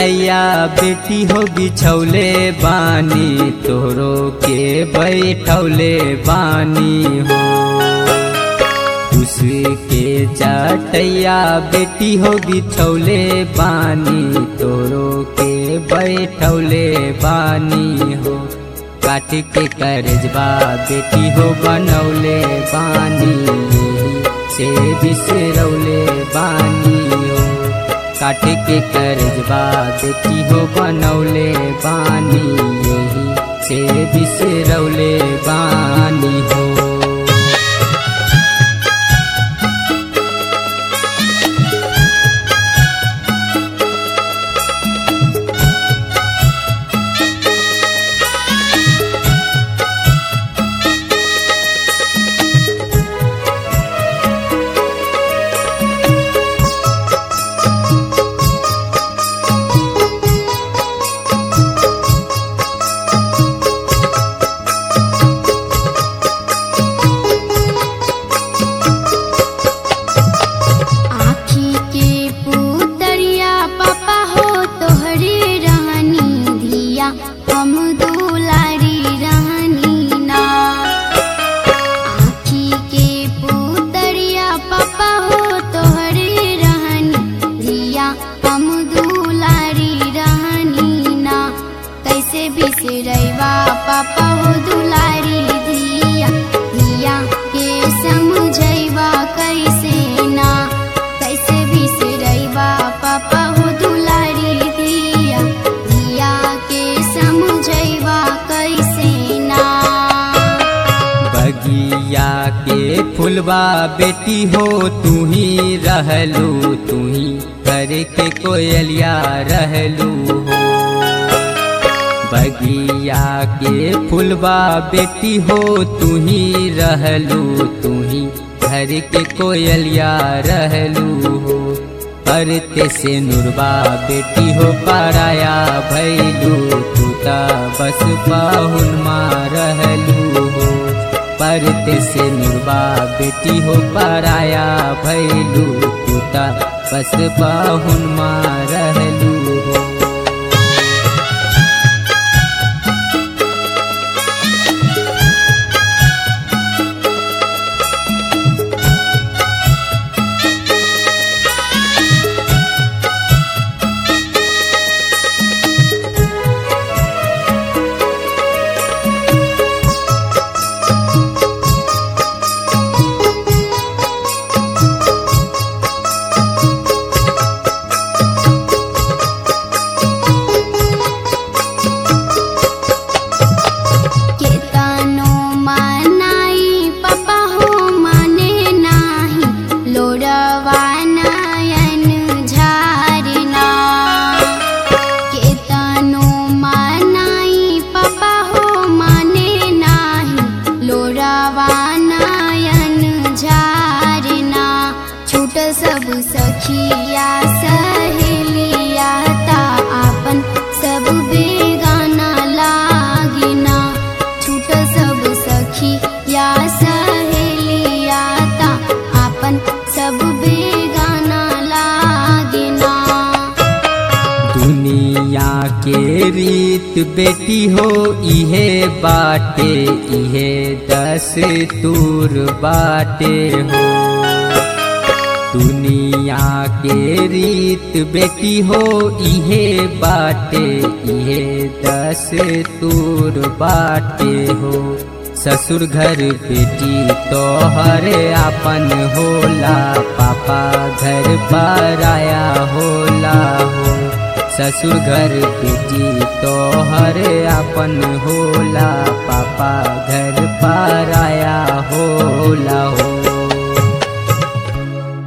चटैया बेटी हो बिछौले बानी तोरो के बैठौले बानी हो उसके चटैया बेटी हो बिछौले बानी तोरो के बैठौले बानी हो काट के करजबा बेटी हो बनौले बानी से बिसरौले बानी हो काट के करजबा बेटी हो बनौले बानी यही से बिसरौले बानी हो आँखी के पुतरिया पापा हो तोहरे रहनी धिया हम दुलारी रहनी ना आँखी के पुतरिया पापा हो तोहरे रहनी धिया हम दुलारी रहनी ना कैसे बिसरैवा पापा हो दुलारी धिया धिया के समझैवा कैसे ना कैसे बिसरैवा पापा हो दुलारी धिया धिया के समझैवा कैसे ना बगिया के फुलवा बेटी हो तू ही रहलू तू ही करे के कोयलिया रहलू हो बगिया के फुलवा बेटी हो तू ही रहलू तू ही घर के कोयलिया रहलू हो परते से नुरबा बेटी हो पराया भैलू तू ता बस पाहुन माँ रहलू हो परते से नुरबा बेटी हो पराया भैलू तू ता बस पाहुन माँ रहलू हो केतनो मनाई पापा हो माने नाही लोरवा नयन झारना केतनो मनाई पापा हो माने नाही लोरवा नयन झारना छूट सब सखिया सहेलिया ता आपन सब बेगाना लागिना छूट सब सखी या सहेलिया ता आपन सब बेगाना लागिना दुनिया के रीत बेटी हो इहे बाटे इहे दस तूर बाटे हो दुनिया के रीत बेटी हो इहे बाटे इहे दस तूर बाटे हो ससुर घर बेटी तोहर आपन होला पापा घर पराया होला हो ससुर घर बेटी तोहर आपन होला पापा घर पराया होला हो